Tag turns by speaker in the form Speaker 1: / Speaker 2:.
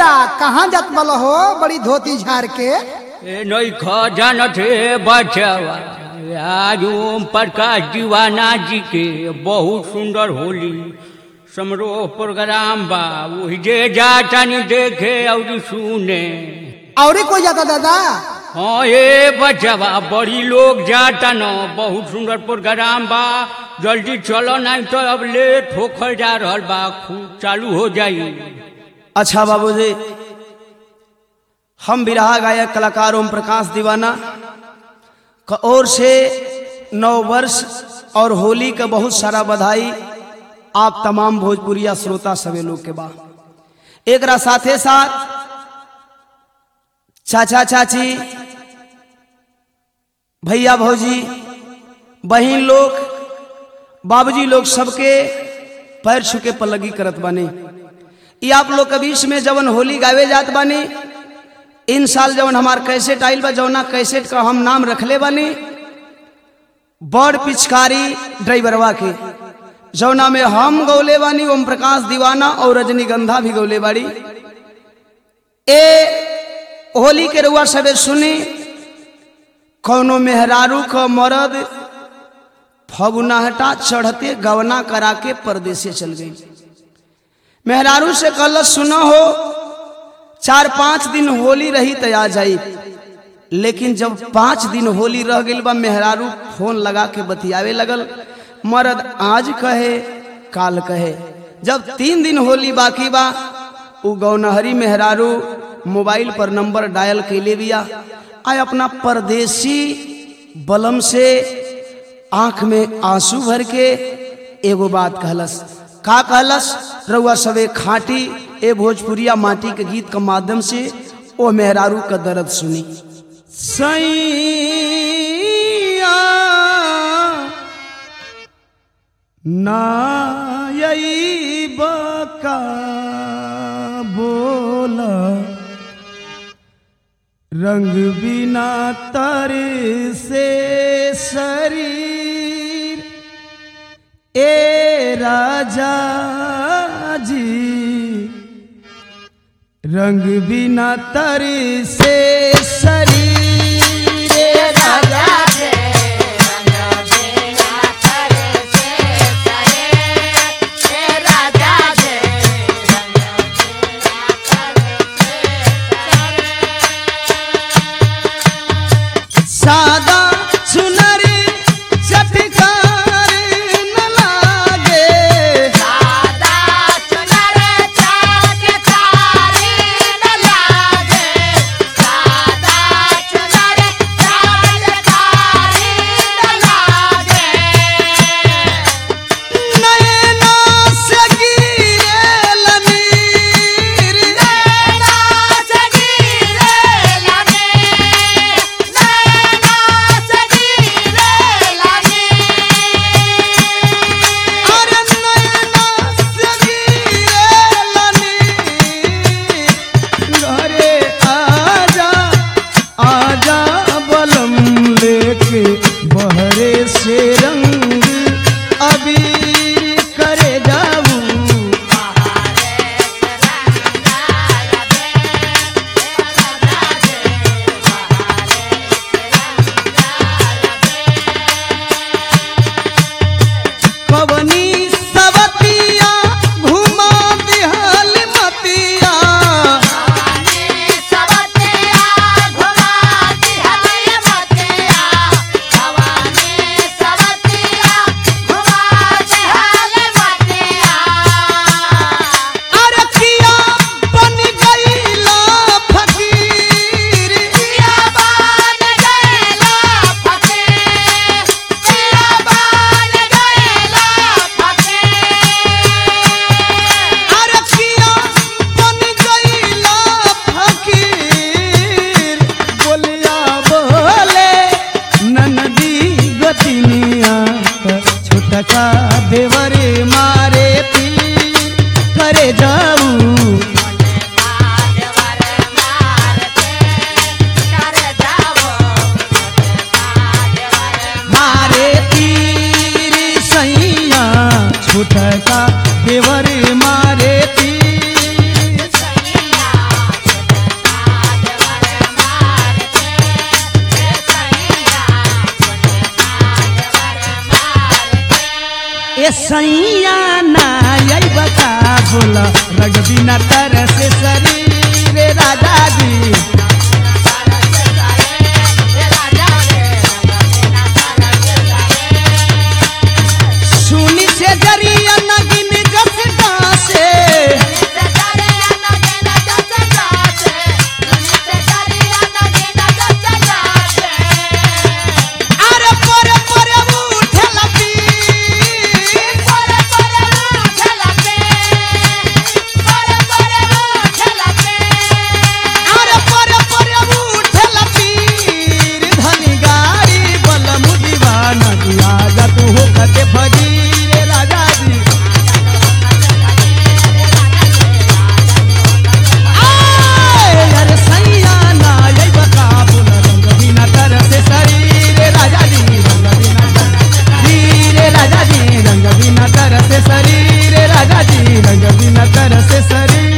Speaker 1: बेटा कहाँ जात वाला हो बड़ी धोती झाड़ के
Speaker 2: ए नहीं खजान थे बचावा आज ओम प्रकाश दीवाना जी के बहुत सुंदर होली समरोह प्रोग्राम बा वही जे जातानी देखे और सुने
Speaker 1: और कोई जाता दादा
Speaker 2: हाँ ये बचावा बड़ी लोग जाता न बहुत सुंदर प्रोग्राम बा जल्दी चलो नहीं तो अब लेट होकर जा रहल बा खूब चालू हो जाई
Speaker 3: अच्छा बाबूजी हम बिरहा गायक कलाकार ओम प्रकाश दीवाना का ओर से नव वर्ष और होली का बहुत सारा बधाई आप तमाम भोजपुरिया श्रोता सभी लोग के बा एक साथे साथ चाचा चाची भैया भौजी बहन लोग बाबूजी लोग सबके पैर छुके पलगी करत बानी ये आप लोग के बीच में जवन होली गावे जात बानी इन साल जवन हमार कैसेट आइल बा जवना कैसेट का हम नाम रखले बानी बड़ पिचकारी ड्राइवरवा के जवना में हम गौले बानी ओम प्रकाश दीवाना और रजनीगंधा भी गौले बाड़ी ए होली के रुआ सबे सुनी कौनो मेहरारू क मरद फगुनाहटा चढ़ते गवना करा के परदेसे चल गई मेहरारू से कल सुना हो चार पांच दिन होली रही तो आ जाई लेकिन जब पांच दिन होली रह गई बा मेहरारू फोन लगा के बतियावे लगल मर्द आज कहे काल कहे जब तीन दिन होली बाकी बा उ गौनहरी मेहरारू मोबाइल पर नंबर डायल कैले बिया आय अपना परदेसी बलम से आंख में आंसू भर के एगो बात कहलस का कहलस रउआ सबे खाटी ए भोजपुरिया माटी के गीत के माध्यम से ओ मेहरारू का दर्द सुनी सैया नायई बका बोला रंग बिना तर से शरीर ए राजा जी रंग बिना तर से शरीर ए राजा सादा सुनरी चटकार न लागे
Speaker 4: Thank you.
Speaker 3: ए सैया ना यही बता बोला रग बिना तर से शरीर राजा जी सुनी से जरिया नगिन जस से अरे पर पर उठे लपी अरे पर पर उठे लपीर धनी गाड़ी बल मुदीवाना दिया जा तू हो कते फजीर राजा जी आए अरे सैया ना यही बता बोल रंग बिना तर से शरीर राजा जी रंग बिना धीर राजा जी रंग बिना तर से शरीर राजा जी रंग बिना तर से शरीर